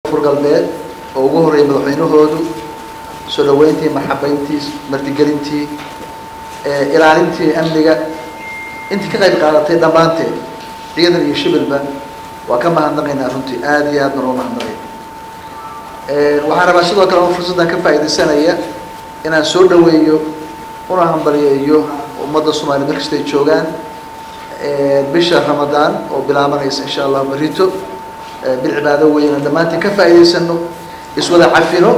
koonfur galbeed oo ugu horreeyay madaxweynahoodu soo dhaweyntii marxabeyntii martigelintii ilaalintii amniga intii ka qayb qaadatay dhammaanteed ciidan iyo shibilba waa ka mahadnaqaynaa runtii aada iyo aad baan uga mahadnaqay waxaan rabaa sidoo kale oo fursaddan ka faa'iidaysanaya inaan soo dhaweeyo una hambaliyeeyo ummadda soomaliya meel kasta ay joogaan bisha ramadaan oo bilaabanaysa insha allah berito bil cibaado weyn aan dhammaantiin ka faa'iidaysano iswada cafino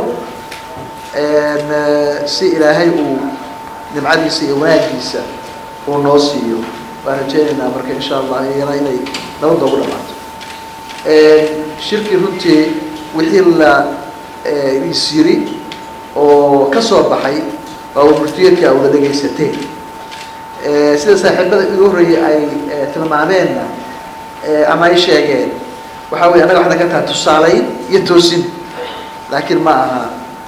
si ilaahay uu nimcadiisa iyo wanaagiisa uu noo siiyo waan rajeynaynaa marka insha allah iyana inay nabadda ugu dhamaato shirkii runtii wixii la is yiri oo ka soo baxay waa umurtiyeedka awla dhegaysateen sida saaxiibada igu horreeyay ay tilmaameenna ama ay sheegeen waxaa weye annaga waxna ka tahay tusaaleyn iyo toosin laakiin ma aha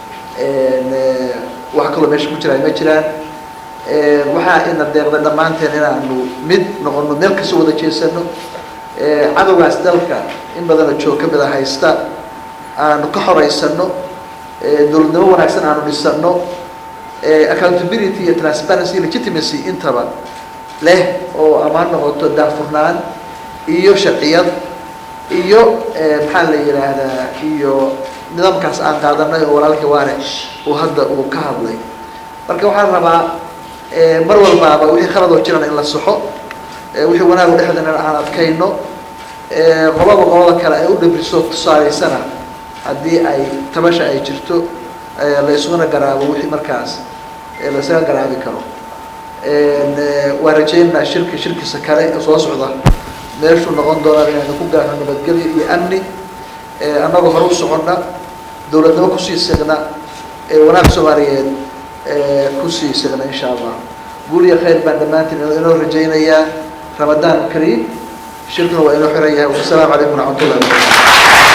wax kaloo meesha ku jira ay ma jiraan waxaa ina deeqda dhammaanteen inaanu mid noqono meel kasta wada jeesano cadowgaas dalka in badanoo joog ka mida haysta aanu ka horeysano dowladnimo wanaagsan aanu dhisano accountability iyo transparency legitimacy intaba leh oo amaan noqoto daafurnaan iyo sharciyad iyo maxaa la yidhaahdaa iyo nidaamkaas aan qaadanay oo walaalkii waane uu hadda uu ka hadlay marka waxaan rabaa mar walbaaba wixii khaladoo jiran in la saxo wixii wanaagu dhexdana aan adkayno qolaba qolada kale ay u dhabriso tusaaleysana haddii ay tabasha ay jirto la isuguna garaabo wixii markaas laisaga garaabi karo waan rajeynaynaa shirki shirkiisa kale ee soo socda meeshuu noqon doonaan inaynu ku gaarno nabadgelyo iyo amni annagoo hore u soconna dowladnimo kusii signa wanaag soomaaliyeed kusii signa insha allah guul iyo khayr baan dhammaantiin inoo rajaynayaa ramadaan kariim shirkuna waa inoo xiran yahay wasalaamu calaykum waraxmat ullahi wabarakatu